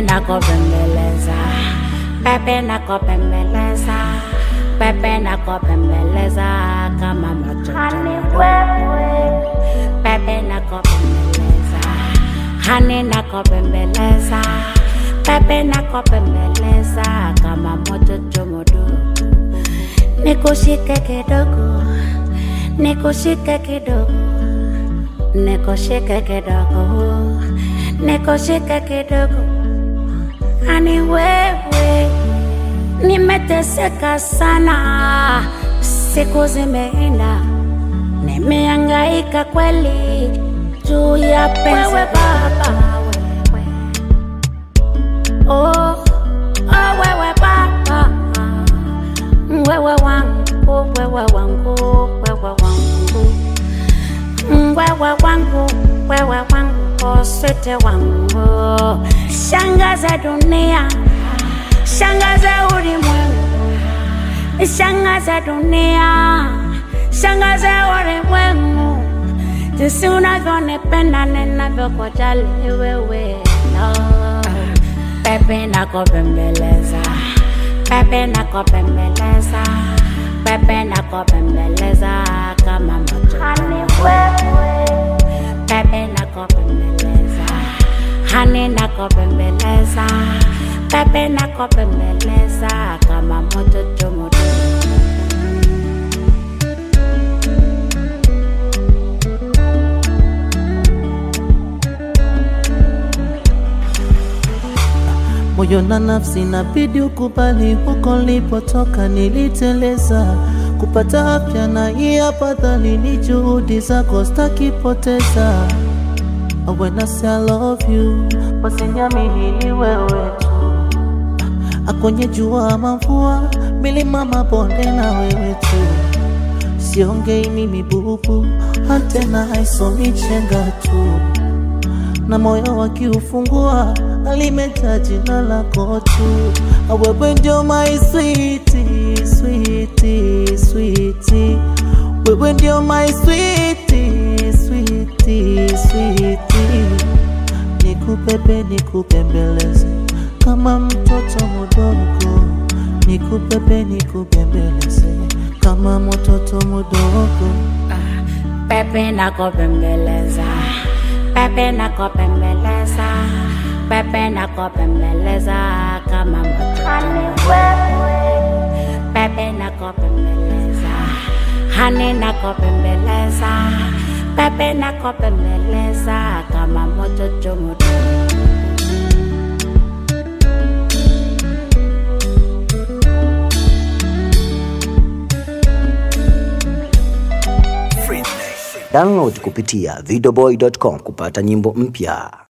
nakopembeleza pepe nakopembeleza pepe nakopembeleza kama moto pepe nakopembeleza hani nakopembeleza pepe nakopembeleza kama moto chomodo nikushike kidogo nikushike kidogo nikushike kidogo nikushike kidogo ani wewe nimeteseka sana siku zimeenda nimeangaika kweli juu ya penzi baba wewe oh, oh wewe baba wewe wangu wewe wangu wewe wangu wewe wangu wewe wangu sete wangu shangaza dunia shangaza ulimwengu shangaza dunia shangaza ulimwengu jinsi unavyonipenda ninavyokujali wewe no. pepe nakopembeleza pepe nakopembeleza pepe nakopembeleza kama moto pepe nakopembeleza hani nakopembeleza pepe nakopembeleza kama moto chomoto moyo na nafsi nabidi ukubali, huko nilipotoka niliteleza. Kupata afya na hii afadhali, ni juhudi zako stakipoteza. When I say I love you, basi niamini ni wewe tu. Akonye jua ama mvua, milima mabonde na wewe tu. Siongei mimi bubu, antena haisomi chenga tu na moyo wakiufungua alimeta jina lako tu. Wewe ndio my sweetie, sweetie, sweetie. Wewe ndio my sweetie, sweetie, sweetie. Nikubebe, nikupembeleze kama mtoto mdogo, nikubebe, nikupembeleze kama mtoto mdogo. pepe nakopembeleza pepe nakopembeleza pepe nakopembeleza kama moto pepe nakopembeleza hani nakopembeleza pepe nakopembeleza kama moto chomoto Download kupitia videoboy.com kupata nyimbo mpya.